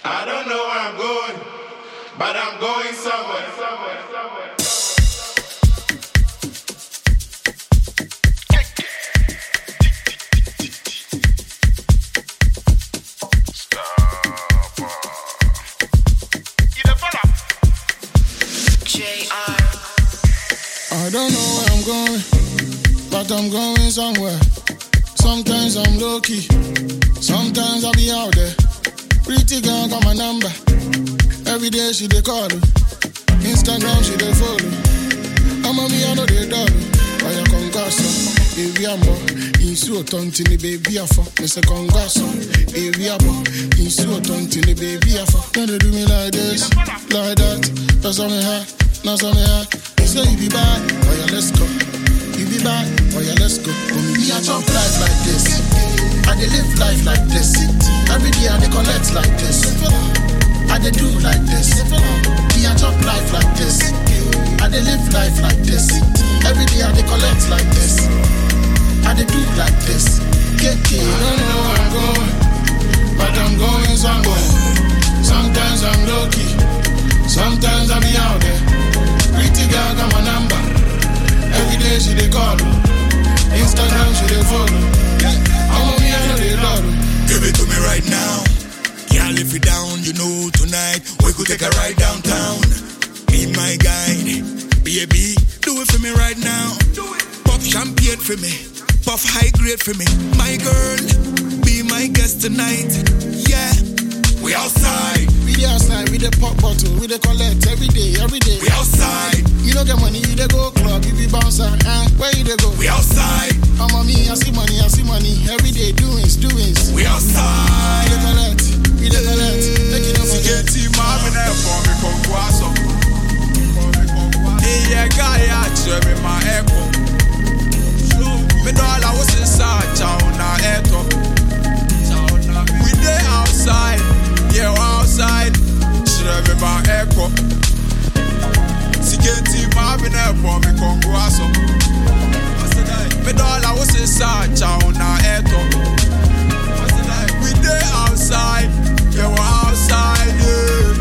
I don't know where I'm going, but I'm going somewhere, somewhere, somewhere. I don't know where I'm going, but I'm going somewhere. Sometimes I'm low key, sometimes I be out there. Pretty girl got my number. Every day she dey call. oh. Instagram she dey follow. I'm a me I know they dollar. Why you congasso? Baby I'm Insu otontini baby afọ. Me say congasso. Baby I'm Insu otontini baby afọ. Don't they do me like this, like that. That's on me high, that's on me high. You say you be bad, oh yeah let's go. You be bad, oh yeah let's go. Oh, me I jump life like this. I dey live life like this. Every day I dey collect like this. I dey do like this. Me I jump life like this. I dey live life like this. Every day I dey collect like this. I dey do like this. KK, I don't know where I'm going, but I'm going somewhere. Sometimes I'm low key, sometimes I be out there. Pretty girl got my number. Every day she dey call. oh. Instagram she dey follow. I'm on me I know they love. oh. Give it to me right now. Can't live it down, you know tonight we could take a ride downtown. Be my guide, baby, do it for me right now. Pop champagne for me, puff high grade for me. My girl, be my guest tonight. Yeah, we outside, We dey outside, we dey pop bottle, we dey collect every day, every day. we outside, You don't get money, you dey go club, you be bouncer, eh? Where you dey go? we outside, I'm on me, I see money, I see money. Every day, doings, doings. we We outside. dey collect, we dey collect. Make it no forget. Siketi mami na ẹ̀fọ́ mi kò kó aṣọ. Iye gáyà kyerẹ mi ma ẹ̀kọ́. Mi dọ́là wo sì sá àjàù na ẹ̀tọ́. We dey outside, yeah we outside. Kyerẹ mi ma ẹ̀kọ́. Siketi mami na ẹ̀fọ́ mi kò kó aṣọ. Mi dọ́là wo sì sá àjàù na ẹ̀tọ́. We dey outside, yeah we outside, yeah.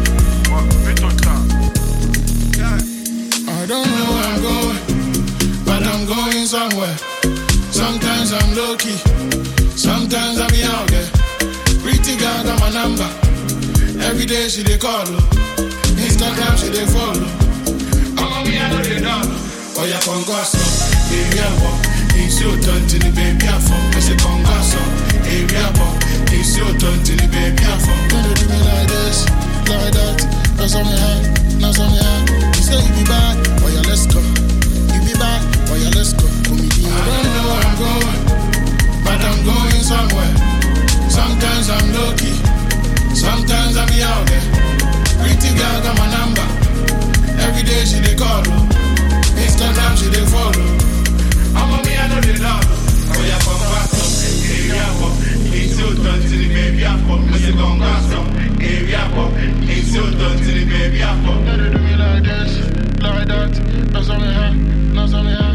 I don't know where I'm going, but I'm going somewhere. Sometimes I'm low key, sometimes I be out there. Pretty girl got my number. Every day she dey call. oh. Instagram she dey follow. I'm on me, I know they know. Oh yeah, congasso, area boy. Insi otontini baby afọ. I say congasso, area boy. Insi otontini baby afọ. Don't they do me like this, like that. That's on me high, that's on me high. You say you be bad, oh yeah, let's go. You be bad, oh yeah, let's go. Comedian. I don't know where I'm going, but I'm going somewhere. Sometimes I'm low key, sometimes I be out there. Pretty girl got my number. Every day she dey call. oh. Instagram she dey follow. I'm on me, I know they love. Oh yeah, come back up. Area pop. Insi otontini baby afọ. Me say congrats up. Area pop. Insi otontini baby afọ. Don't they do me like this, like that. That's on me high, that's on me high.